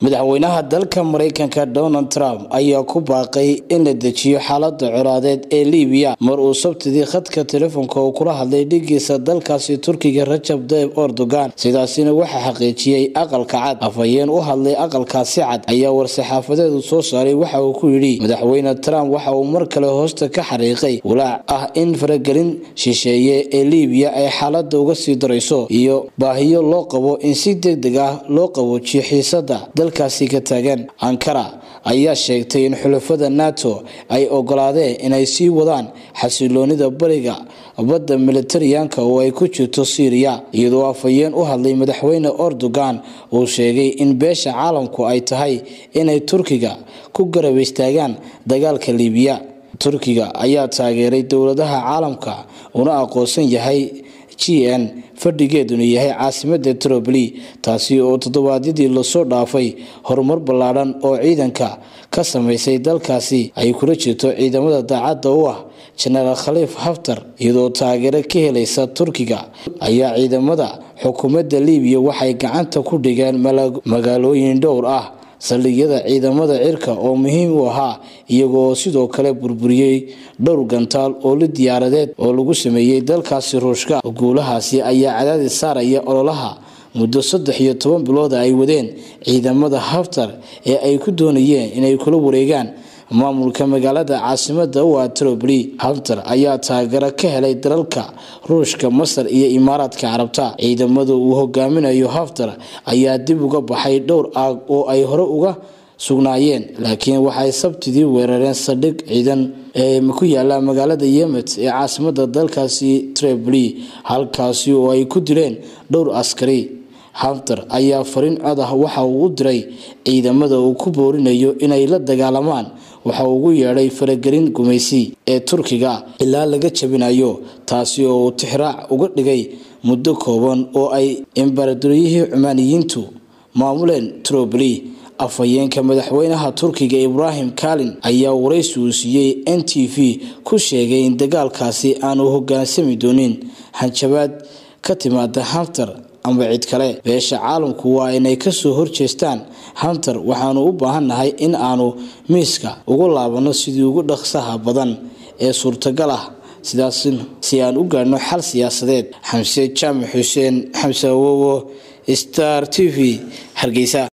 madaxweynaha dalka maraykanka donald trump ayaa ku baaqay in la dejiyo xaalada colaadeed ee libiya mar uu sabtidii khadka telefoonka uu kula hadlay dhigiisa dalkaasi turkiga rajab tayib erdogan sidaasina waxaa xaqiijiyey aqalka cad afhayeen u hadlay aqalkaasi cad ayaa war-saxaafadeedu soo saaray waxa uu ku yidhi madaxweyne trump waxa uu mar kale hoosta ka xariiqay walaac ah in faragelin shisheeye ee libiya ay xaalada uga sii darayso iyo baahiyo loo qabo in si deg deg ah loo qaboojiyo xiisada dalkaasi ka taagan ankara ayaa sheegtay in xulafada nato ay ogolaadeen inay sii wadaan xasiloonida bariga badda militariyanka oo ay ku jirto syriya iyadoo afhayeen u hadlay madaxweyne erdogan uu sheegay in beesha caalamku ay tahay inay turkiga ku garab istaagaan dagaalka libiya turkiga ayaa taageeray dowladaha caalamka una aqoonsan yahay g n fadhigeeduna yahay caasimada troboli taasi oo toddobaadyadii lasoo dhaafay horumar ballaadhan oo ciidanka ka samaysay dalkaasi ay kula jirto ciidamada daacadda u ah jenaraal khaliif haftar iyadoo taageero ka helaysa turkiga ayaa ciidamada xukuumadda libiya waxay gacanta ku dhigeen magaalooyin dhowr ah saldhigyada ciidamada cirka oo muhiim u ahaa iyagoo sidoo kale burburiyey dhowr gantaal oo li diyaaradeed oo lagu sameeyey dalkaasi ruushka guulahaasi ayaa cadaadis saaraya ololaha muddo saddex iyo toban bilooda ay wadeen ciidamada haftar ee ay ku doonayeen inay kula wareegaan maamulka magaalada caasimada u ah troboli haftar ayaa taageero ka helay dalalka ruushka masar iyo imaaraadka carabta ciidamada uu hogaaminayo haftar ayaa dib uga baxay dhowr aag oo ay hore uga sugnaayeen laakiin waxay sabtidii weerareen saldhig ciidan ee ku yaala magaalada yemet ee caasimada dalkaasi troboli halkaasi oo ay ku dileen dhowr askari haftar ayaa fariin cod ah waxa uu u diray ciidamada uu ku boorinayo inay la dagaalamaan waxa uu ugu yeedhay faragelin gumaysi ee turkiga ilaa laga jabinayo taasi oo uu tixraac uga dhigay muddo kooban oo ay embaradoriyihii cumaaniyiintu maamuleen troboli afhayeenka madaxweynaha turkiga ibraahim kalin ayaa waraysi uu siiyey n t v ku sheegay in dagaalkaasi aanu hogaansami doonin hanjabaad ka timaada haftar amba cid kale beesha caalamku waa inay kasoo horjeestaan hantar waxaanu u baahannahay in aanu miiska ugu laabanno sidii ugu dhaqsaha badan ee suurtagal ah sidaas si aan u gaadhno xal siyaasadeed xamse jaamac xuseen xamse awowo star t v hargeysa